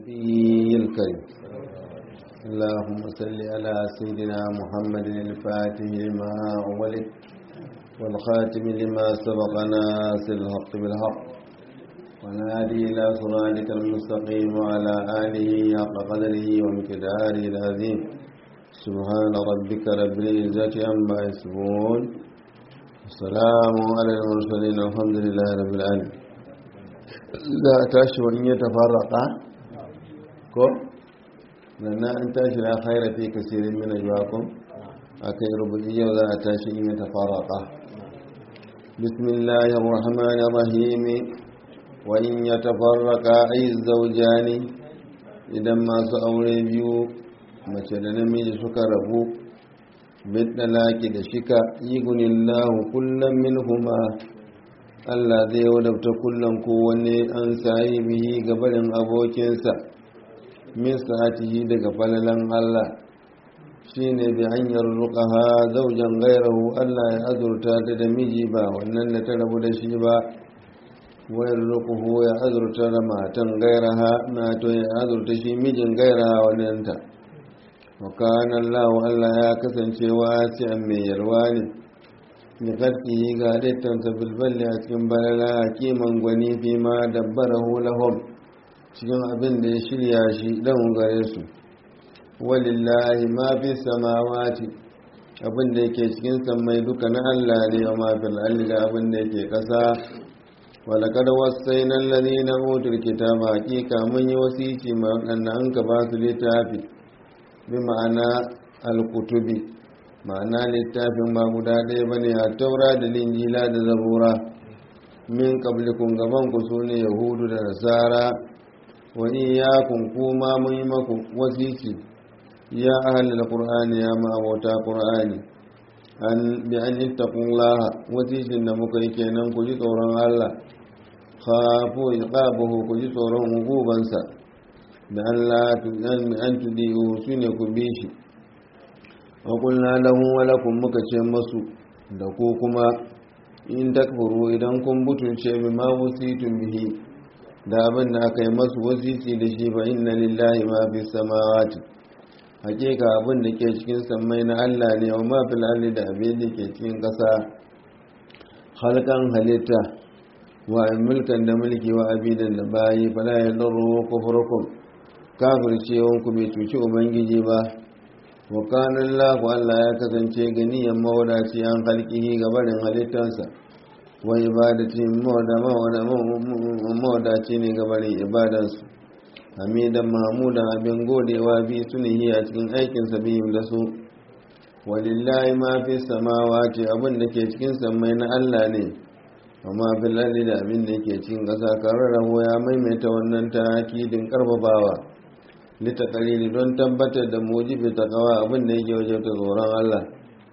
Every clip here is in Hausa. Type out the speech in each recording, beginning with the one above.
النبي الكريم اللهم صل على سيدنا محمد الفاتح لما أولد والخاتم لما سبق ناصر الحق بالحق ونادي إلى صراطك المستقيم وعلى آله حق قدره ومقداره العظيم سبحان ربك رب العزة عما يصفون السلام على المرسلين والحمد لله رب العالمين لا تشعر أن يتفرق ko nan an tashi na khaira fi kasirin min ajwakum akai rubuci yau za a tashi in ya tafarraqa bismillahir rahmanir rahim wa in yatafarraqa ay zawjani idan masu aure biyu mace da namiji suka rabu bidalaki da shika yigunillahu kullum minhuma Allah zai wadabta kullum kowanne an sayi bihi gabarin abokinsa min sa'atihi daga falalan Allah shine bi hanyar ruqaha zaujan gairahu Allah ya azurta ta da miji ba wannan da ta rabu da shi ba wayar ruquhu ya azurta da matan gairaha na to ya azurta shi mijin gairaha wannan ta wa kana Allah Allah ya kasance wasi'an mai yalwa ne ni kadki ga dattansa bilballi a cikin balala hakiman gwani fi ma dabbarahu lahum cikin abin da ya shirya shi don gare su walillahi ma fi samawati abin da yake cikin sammai duka na Allah ne wa mafil alli da abin da yake ƙasa walakad wasaina alladhina utul kitaba hakika mun yi wasici ma waɗanda an ka ba su littafi bi ma'ana alkutubi ma'ana littafin ba guda ɗaya bane a taura da linjila da zabura min qablikum gaban ku sune yahudu da nasara wa iyyakum kuma mun yi maku wasiki ya ahlul qur'ani ya ma abota qur'ani an bi an ittaqullaha wasikin da muka yi kenan ku ji tsoron Allah khafu iqabahu ku ji tsoron hukubansa da Allah an tudiyu sune ku bi shi wa qulna lahu wa lakum muka ce masu da ku kuma in takfuru idan kun butulce bima wasitum bihi da abin da aka yi masu wasisi da shi ba inna lillahi ma fi samawati hakika abin da ke cikin sammai na Allah ne wa ma fil ardi da abin da ke cikin ƙasa halkan halitta wa mulkan da mulki wa abidan da bayi fala ya darru kufrukum kafircewan ku bai cuci ubangiji ba wa kana Allah Allah ya kasance ganiyan mawadaci an halkihi gabarin halittansa wa ibadati mawadaci ne gabarin ibadansu hamidan mahmudan abin godewa bi sunihi a cikin aikinsa biyun da su walillahi ma fi samawati abin da ke cikin sammai na Allah ne amma fil ardi da abin da ke cikin ƙasa kararrahu ya maimaita wannan takidin karfafawa litakalili don tabbatar da mujibi takawa abin da yake wajen tsoron Allah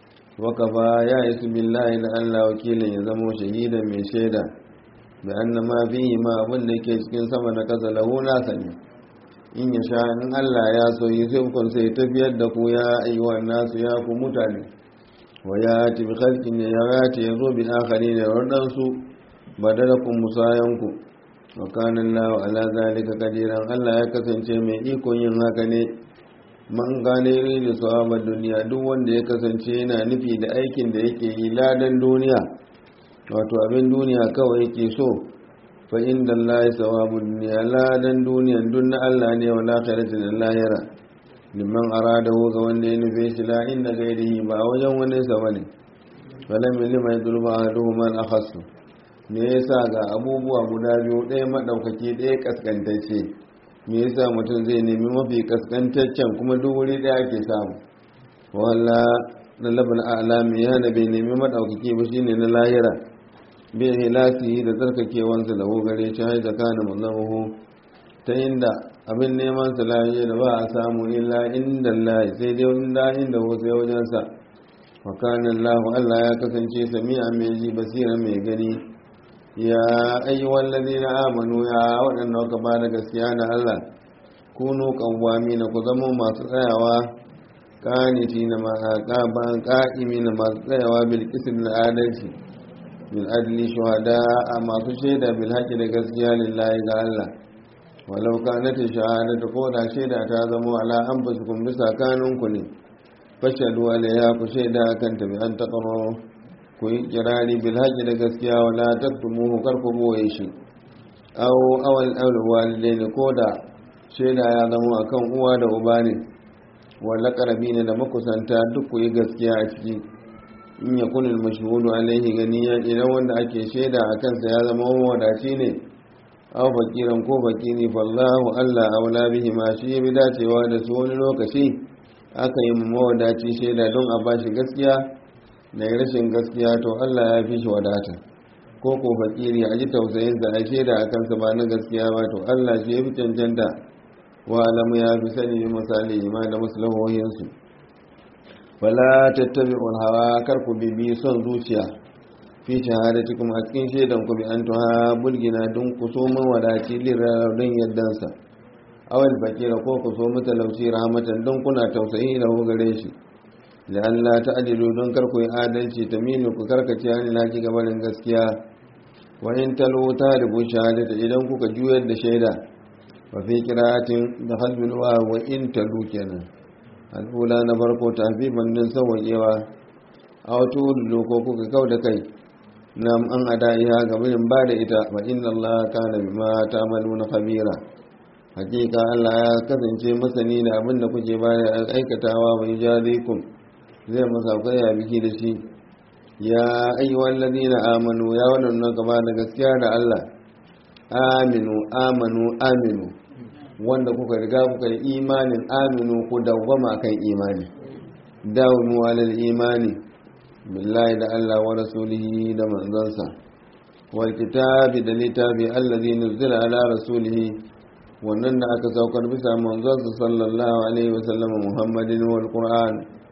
wakafa ya isu billahi da Allah wakilin ya zamo shahidan mai shaida da anna ma fihi ma abin da yake cikin sama da kasa lahu nasa ne in ya sha in Allah ya so yi sai kun sai tafiyar da ku ya ayyuwa nasu ya ku mutane wa ya ti bi khalqin ya yati ya zo bi akhari ne wadan su badalakum musayanku wa kana Allah ala zalika qadiran Allah ya kasance mai ikon yin haka ne man gane da sawabar duniya duk wanda ya kasance yana nufi da aikin da yake yi ladan duniya wato abin duniya kawai yake so fa inda Allah ya sawabu duniya ladan duniya duk na Allah ne wa lakhirati da lahira liman arada ga wanda ya nufe shi la inda gairihi ba wajen wani sa bane falam lima yadruba ahaduhum man akhassu me yasa ga abubuwa guda biyu ɗaya madaukaki ɗaya kaskantacce me yasa mutum zai nemi mafi kaskantaccen kuma duk wuri ɗaya ake samu walla na labin alami ya da bai nemi maɗaukaki ba shine na lahira bai hilasi da tsarkakewansa da gare shi har zaka da mazamahu ta inda abin neman sa lahiya da ba a samu illa inda lahi sai dai inda inda ho sai wajensa wa kana Allah Allah ya kasance sami'a mai ji basira mai gani ya ayyuhal ladina amanu ya waɗanda ka ba da gaskiya na Allah kunu qawwami na ku zama masu tsayawa kaniti na ma'aqaban qa'imi na masu tsayawa bil qism na adalci bil adli shuhada masu shaida bil haqqi da gaskiya lillahi ga Allah walau kanat shahadatu ko da shaida ta zama ala anfusikum bisa kanunku ne fashadu alaiha ku shaida kan ta bi an taqaru ku yi kirari bil haqqi da gaskiya wala taktumuhu kar ku boye shi aw awal awal walidaini ko da shaida ya zama akan uwa da uba ne wala qarabina da makusanta duk ku yi gaskiya a ciki in ya kunil mashhudu alaihi ganiya idan wanda ake shaida a kansa ya zama wadaci ne aw fakiran ko fakiri fallahu Allah aula bihi ma shi bi dacewa da su wani lokaci aka yi mawadaci shaida don a bashi gaskiya da rashin gaskiya to Allah ya fi shi wadata ko ko fakiri a ji tausayin sa a shaida a kansa ba na gaskiya ba to Allah shi ya fi cancanta wa alamu ya fi sani bi misali ma da maslahohinsu wala tattabi'ul hawa kar ku bibi son zuciya fi shahadatikum a cikin shaidan ku bi an tuha bulgina don ku so mawadaci lirarar don yaddansa awal fakira ko ku so matalauci rahmatan don kuna tausayi da gare shi da Allah ta adilu don kar ku yi adalci ta minu ku karkace hani na ki gabarin gaskiya wa in talu ta rubu shahadata idan kuka juyar da shaida wa fi qira'atin da halbil wa wa in talu kenan al'ula na farko tafiban din sawayewa a wato ko kuka kau da kai nam an adaiha gabanin ba da ita wa inna Allah kana bima ta'maluna khabira hakika Allah ya kasance masani da abin da kuke baya aikatawa bai jarikum zai masa ya biki da shi ya ayyuhal ladina amanu ya wannan gaba da gaskiya da Allah aminu amanu aminu wanda kuka riga kuka yi imanin aminu ku dawwama kan imani dawimu alal imani billahi da Allah wa rasulihi da manzansa wal kitabi da littafi allazi nuzila ala rasulihi wannan da aka saukar bisa manzansa sallallahu alaihi wa sallam muhammadin wal qur'an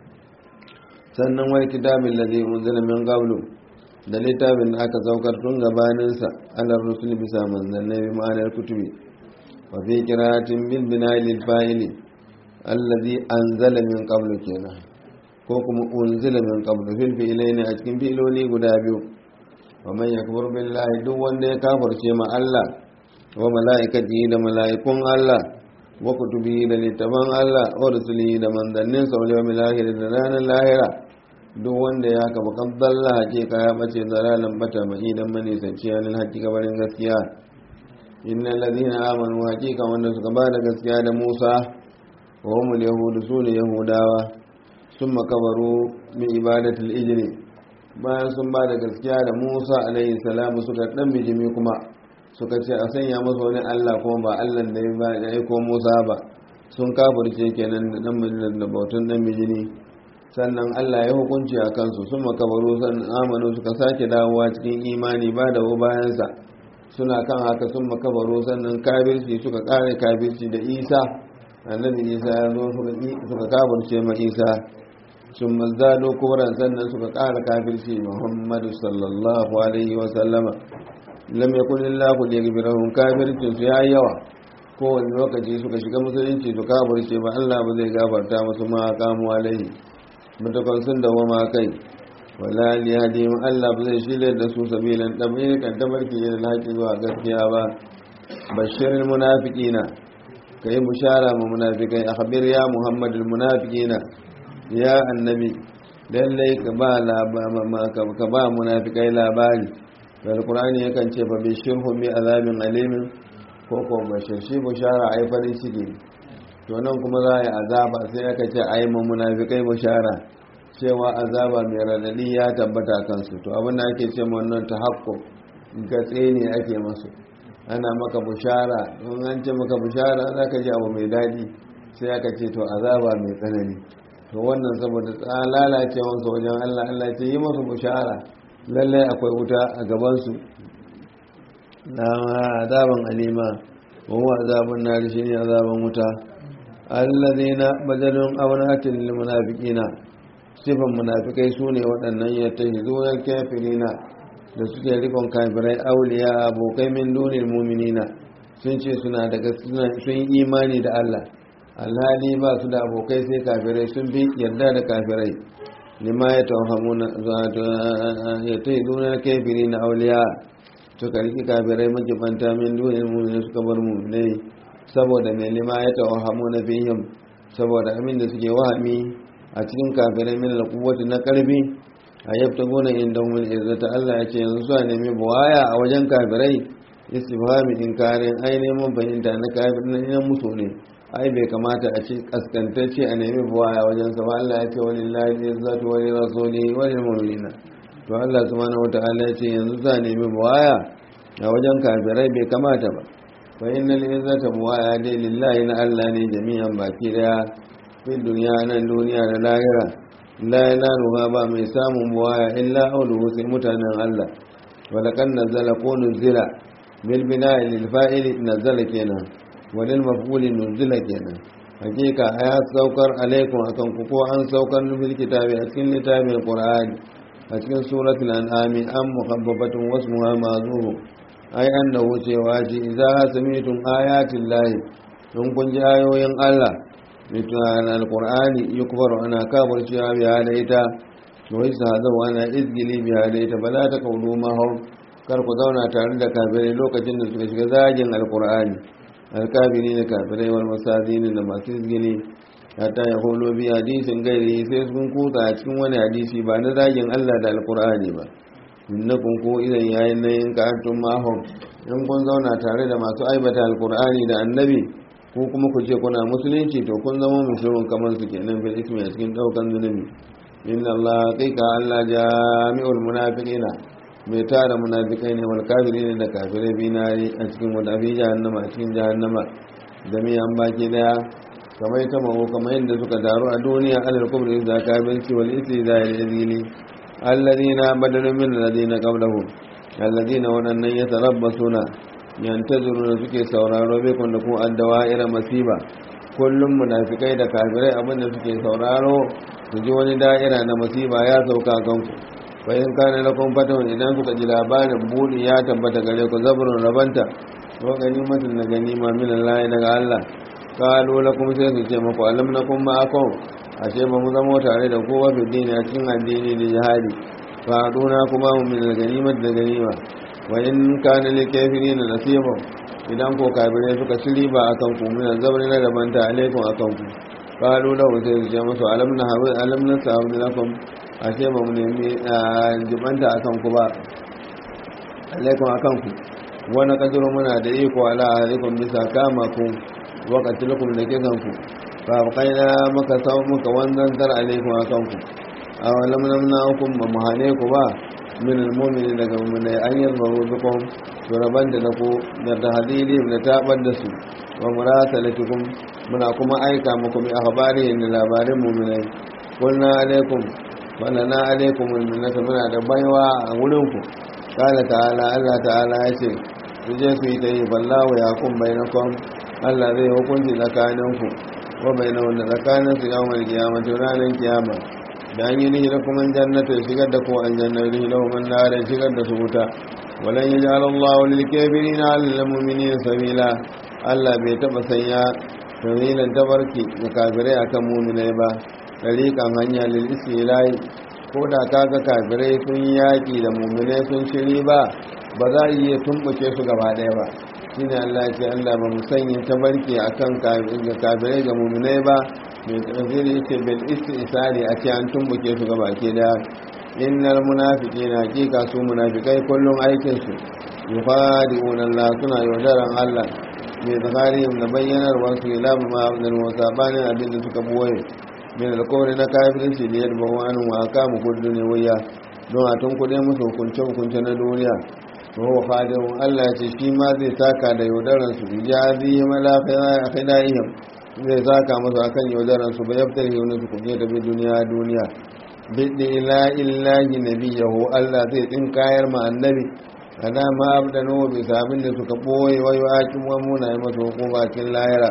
sannan wal kitabi allazi unzila min qablu da littafin da aka saukar tun gabaninsa ala rusul bisa manzannai bi ma'anar kutubi wa fi qira'atin bil bina'i lil fa'ili allazi anzala min qablu kenan ko kuma unzila min qablu fil fi'laini a cikin filoli guda biyu wa man yakfur billahi duk wanda ya kafirce ma Allah wa mala'ikatihi da mala'ikun Allah wa kutubihi da littafan Allah wa rusulihi da manzannin sa wal yawmil akhir da ranar lahira duk wanda ya kafa kaddalla hakika ya bace zalalan bata mai idan mane sanci yanin hakika barin gaskiya innal ladina amanu hakika wanda suka ba da gaskiya da Musa wa humul yahudu sune yahudawa sun makabaru min ibadatul ijri bayan sun ba da gaskiya da Musa alaihi salamu suka dan bijimi kuma suka ce a sanya masa wani Allah kuma ba Allah da ya aiko Musa ba sun kafirce kenan da dan da bautun dan bijini sannan Allah ya hukunci a kansu sun makabaru sannan amanu suka sake dawowa cikin imani ba da bayansa suna kan haka sun makabaru sannan kafirci suka kare kafirci da Isa annabi Isa ya zo suka kafirce ma Isa sun mazdado kuran sannan suka ƙara kafirci muhammadu sallallahu alaihi wasallama lam yakun illahu liyaghfirahum kafircin su yayi yawa kowane lokaci suka shiga musulunci su kafirce ba Allah ba zai gafarta musu ma kamu alaihi mutakon sun dawo ma kai wala li hadim Allah ba zai shirya da su sabilan tabirin kan tabarki da laki zuwa gaskiya ba bashirin munafiqina kai bushara mu munafikai akhbir ya muhammadul munafiqina ya annabi lallai ka ba ka ba munafikai labari da alkur'ani yakan ce fa bishirhum bi azabin alimin ko ko bashir shi bushara ai farin ciki to nan kuma za a yi azaba sai aka ce ai mu munafikai bushara cewa azaba mai radadi ya tabbata kansu to abin da ake ce ma wannan tahakku gatse ne ake masu ana maka bushara don an ce maka bushara zaka ji abu mai daɗi sai aka ce to azaba mai tsanani to wannan saboda lalacewansu wajen Allah Allah ce yi masu bushara lallai akwai wuta a gabansu na azaban alima wa azaban nari shi ne azaban wuta allazina badalun awnatin lil munafiqina sifan munafikai sune waɗannan yattahizuna kafirina da suke rikon kafirai auliya abokai min dunil mu'minina sun ce suna daga sun imani da Allah alhali ba su da abokai sai kafirai sun fi yarda da kafirai lima ya tawhamuna ya ta yi duna kafiri na auliya su karki kafirai makibanta min duniyar mummuni suka bar mummunai saboda mai lima ya tawahamu na fihim saboda amin da suke wahami a cikin kafirai min alquwwati na karfi a yabtaguna inda hum izzata Allah ya ce yanzu su nemi buwaya a wajen kafirai istifhami inkarin ai neman fahimta na kafirin nan musu ne ai bai kamata a ce kaskantacce a nemi buwaya wajen sa Allah ya ce walillahi izzatu wa lirasulihi wa lilmu'minina to Allah subhanahu wataala ya ce yanzu za nemi buwaya a wajen kafirai bai kamata ba fa innal izzata buwaya dai lillahi na Allah ne jami'an baki daya fi duniya nan duniya da lahira la yanaluha ba mai samun buwaya illa auluhu sai mutanen Allah walakan nazala ko nuzila bil bina'i lil fa'ili nazala kenan walil maf'uli nuzila kenan hakika aya saukar alaikum akan ku ko an saukar bil kitabi a cikin littafin qur'ani a cikin suratul an'am am muhabbabatun wasmuha ma'zuhu ai annahu cewa ji idza sami'tum ayatin lahi in kun ji ayoyin Allah mitunan alqur'ani yukbaru ana kabar cewa biya da ita to isa hazawa ana izgili biya da ita bala ta kaulu mahau kar ku zauna tare da kafirai lokacin da suka shiga zagin alqur'ani alkafiri da kafirai wal masadini da masu izgili hatta ya holo bi hadisin gairi sai sun kuta a cikin wani hadisi ba na zagin Allah da alqur'ani ba innakum ko idan yayin nan in ka antum mahum in kun zauna tare da masu aibata alqur'ani da annabi ko kuma ku ce kuna musulunci to kun zama musulun kamar su kenan fil ismi a cikin daukan zunubi inna Allah haqiqa Allah jami'ul munafiqina mai tara munafikai ne wal kafirin da kafirai binari a cikin wata fi jahannama a cikin jahannama da mi an baki daya kamar ta maho kamar yadda suka taru a duniya alal kubri da kafirci wal isi da yazili alladhina badalu min alladhina qablahum alladhina wadannan yatarabbasuna yantazuru da suke sauraro bai kun da ku addawa irin masiba kullum munafikai da kafirai abin da suke sauraro su ji wani da'ira na masiba ya sauka kanku bayan kana lakum fatan idan kuka ji labarin budi ya tabbata gare ku zabrun rabanta wa ganimatin na ganima min Allah daga Allah qalu lakum sai su ce muku alam nakum ma'akum ashe ba mu zama tare da kowa bi dini a cikin addini da jihadi fa aduna kuma mu min ganimat da ganima wa in kana lil kafirin nasiba idan ko kafirai suka ci riba akan ku min zabri na rabanta alaikum akan ku qalu lahu sai su ce musu alam na hawi alam na sa'u lakum ashe ba mu nemi jibanta akan ku ba alaikum akan ku wani kaduru muna da iko ala alaikum bisa kama ku wakatilukum da kisan ku fa kaina maka sau muka wannan tar alaikum akan ku aw lam namna hukum ba mu hane ku ba min almu'mini daga mu'mini an yarbaru bikum suraban da ku da tahdidi da tabar da su wa murasalatukum muna kuma aika muku bi akhbari da labarin mu'minai kulna alaikum walana alaikum minnata muna da baiwa a wurinku kala ta'ala Allah ta'ala ya ce su je su yi ta yi ballahu ya kun bainakum Allah zai hukunci tsakaninku wa bainahum da tsakanin su yawon kiyama to ranar kiyama da an yi nihi da kuma jannata shigar da ko aljanna nihi da kuma nare shigar da su wuta walan yaj'al Allah lil kafirin 'alal mu'minin sabila Allah bai taba sanya sabilan tabarki ga kafirai akan mu'minai ba tariƙan hanya lil istilahi ko da kaga kafirai sun yaƙi da muminai sun shiri ba ba za a iya tumbuke su gaba ɗaya ba shine Allah ce Allah ba mu sanya tabarki akan kafirai ga muminai ba mai tafsiri yake bil istisari a ce an tumbuke su gaba ke da innal munafiqina hakika su munafikai kullum aikin su yufadi'una Allah suna yaudaran Allah mai zakarihim da bayyanarwa su ila ma abdul musabanin abin da suka boye min alkawari na kafirci da yadda ba wani wa kama kudu ne wuya don a tun kudin musu hukunce hukunce na duniya to wa fadin Allah ce shi ma zai saka da yaudaran su bi jazi malafiya a khidaihim zai saka musu akan yaudaran su ba yaftar yi wani su kunye da bi duniya duniya bidda ila illahi nabiyahu Allah zai tsin kayar ma annabi kada ma abdanu bi sabin da suka boye wayo akin wa muna yi masa hukuma cikin lahira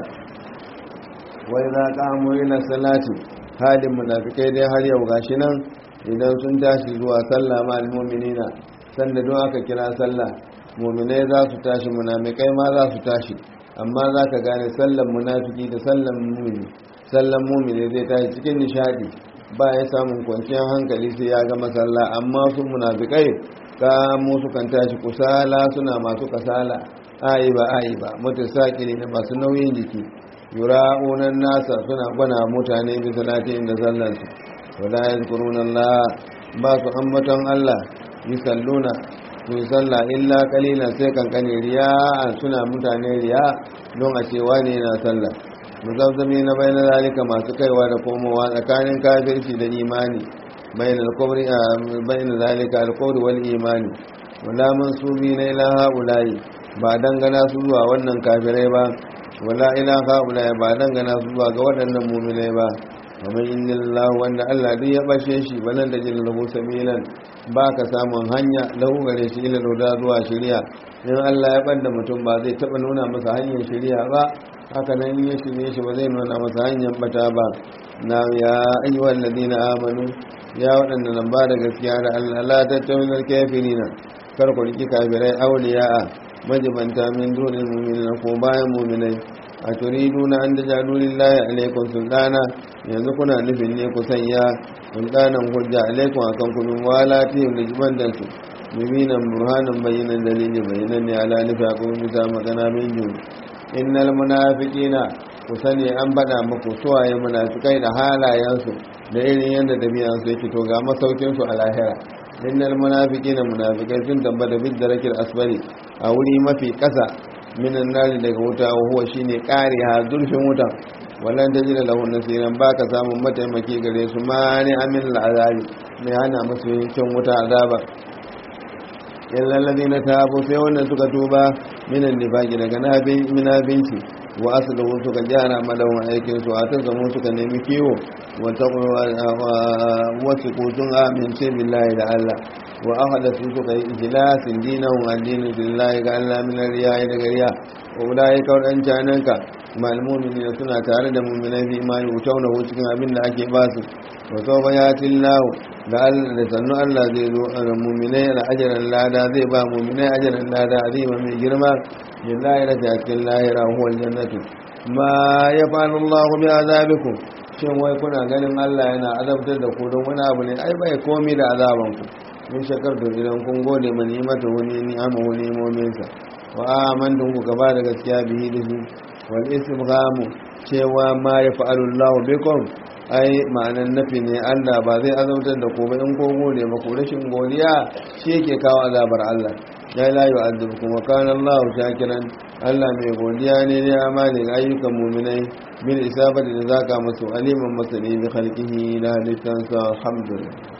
wai za ka amo ila salati halin munafikai dai har yau gashi nan idan sun tashi zuwa sallah ma almu'minina sanda don aka kira sallah mu'minai za su tashi munafikai ma za su tashi amma za ka gane sallan munafiki da sallan mu'mini sallan mu'mini zai tashi cikin nishadi ba ya samun kwanciyar hankali sai ya ga masalla amma su munafikai ka mu kan tashi kusala suna masu kasala ayi ba ayi ba mutasaqili da masu nauyin jiki yura'unan nasa suna gwana mutane bi salatin da sallansu wala yazkuruna Allah ba su ambaton Allah yusalluna su salla illa qalilan sai kankane riya suna mutane riya don a cewa ne na sallah muzabzami na bayan zalika masu kaiwa da komowa tsakanin kafirci da imani bayan alkawari bayan zalika alkawari wal imani wala mansubi na ilaha ulayi ba dangana su zuwa wannan kafirai ba wala ilaha ulayi ba dangana su zuwa ga waɗannan muminai ba kamar inna Allah wanda Allah duk ya bashe shi balan da jin lahu samilan ba ka samun hanya lahu gare shi ila da zuwa shari'a in Allah ya banda mutum ba zai taba nuna masa hanyar shari'a ba haka nan ya shirye shi ba zai nuna masa hanyar bata ba na ya ayyuhal ladina amanu ya waɗanda nan ba da gaskiya da Allah la tattawil kafirina kar ku riki kafirai awliya'a majibanta min dunil mu'minina ko bayan mu'minai a turiduna an dajalu lillahi alaikum sultana yanzu kuna nufin ne ku sanya sultanan hujja alaikum akan ku min walatihim da jibandan su mubinan burhanan bayyanan dalili bayyanan ne ala nufi akwai bisa magana min jun innal munafiqina ku sani an bada muku suwaye munafikai da halayensu da irin yadda dabi'an su yake to ga masaukin su a lahira innal munafiqina munafikai sun tabbata bid darakil asbari a wuri mafi kasa minan nari daga wuta huwa shine kare ha zurfin wutan wallan ta jira lahu nasiran baka samun mataimaki gare su ma ne amin al'azabi mai hana musu yankin wuta azaba illa alladhina tabu sai wannan suka tuba minan nifaqi daga nabin minabinci wa asluhu suka gyara malawan aikin su atan zamu suka nemi kiwo wa taqwa wasu kutun amince billahi da Allah wa ahada su suka yi ihlasin dinahu addinin billahi ga Allah min riya daga riya wa ulai kaudan cananka mal mu'minina suna tare da mu'minai fi ma yutauna cikin abin da ake ba su wa sawfa yati Allah da Allah da sannu Allah zai zo a mu'minai da ajran lada zai ba mu'minai ajran lada azima mai girma billahi da cikin lahira huwa aljannatu ma yafa'alu Allah bi azabikum shin wai kuna ganin Allah yana azabtar da ku don wani abu ne ai bai komi da azaban ku in shakar da idan kun gode ma ni'imata wani ni'ama wani imominsa wa amantum ku gaba da gaskiya bihi da su wal istifhamu cewa ma ya fa'alu Allah bikum ai ma'anan nafi ne Allah ba zai azabtar da ku ba in ko gode ba ku rashin godiya shi yake kawo azabar Allah ya la yu'adhibukum wa kana Allah shakiran Allah mai godiya ne ne amali ga ayyukan mu'minai bil isabati da zaka musu aliman masani bi khalqihi la litansa alhamdulillah